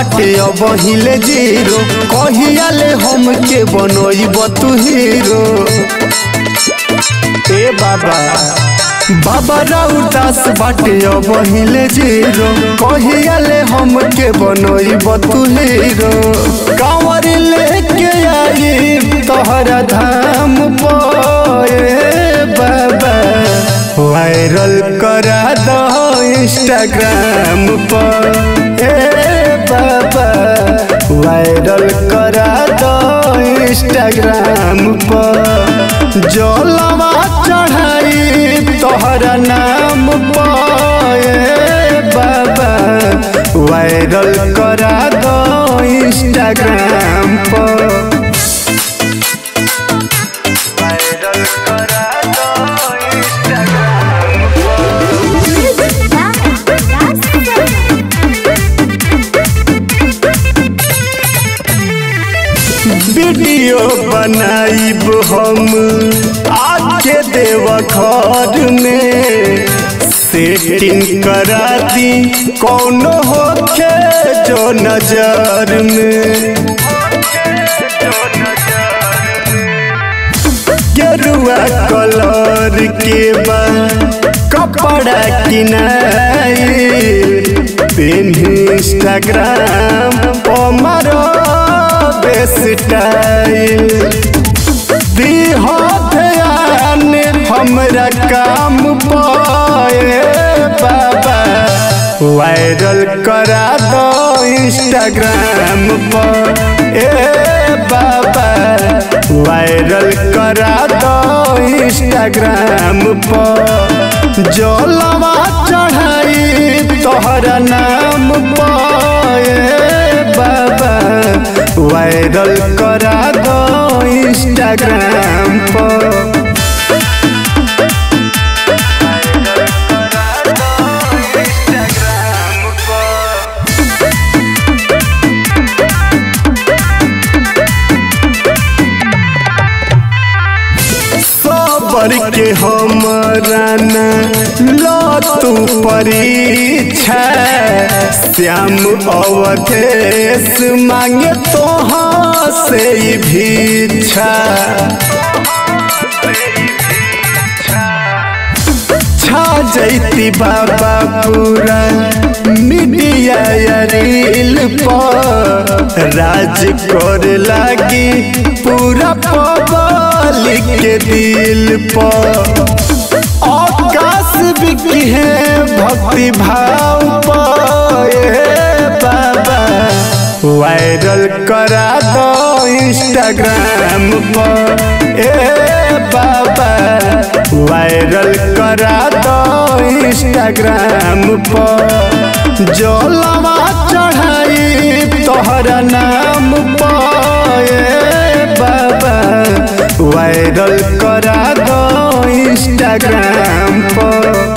बाटे अब हिले जीरो कहिया ले हमके बनोइब तू हीरो ए बाबा बाबा राउदास बाटे अब हिले जीरो कहिया ले हमके बनोइब तू हीरो कांवर लेके आई तोहरा धाम पे बाबा वायरल करा दो इंस्टाग्राम पर ए बाबा वायरल करा दो इंस्टाग्राम पर जलवा चढ़ाई तोहरा नाम पर ए बाबा वायरल करा दो इंस्टाग्राम पर वायरल करा दो इंस्टाग्राम वीडियो बनाइब हम आके देव घर में सेटिंग करा दी कौनो होखे जो नजर में गेरुआ कलर के बा कपड़ा किनाई पेन इंस्टाग्राम पर मारो स्टाइल दीह ध्यान हमरा काम पाए बाबा वायरल करा दो इंस्टाग्राम पर ए बाबा वायरल करा दो इंस्टाग्राम पर जलवा चढ़ाई तोहरा नाम पर बाबा वायरल करा दो इंस्टाग्राम पर सबर के हमरा न लो तू परीक्षा श्याम अवधेश मांगे तोहाँ से ही भिक्षा छा जैती बाबा पूरा मीडिया या रील पर राज कर लागी पूरा पब्लिक के दिल पर आकाश बिकी है भक्ति भाव पर ए बाबा वायरल करा दो इंस्टाग्राम पर ए बाबा वायरल करा दो इंस्टाग्राम पर जलवा चढ़ाई तोहरा नाम पर ए बाबा वायरल करा दो इंस्टाग्राम पर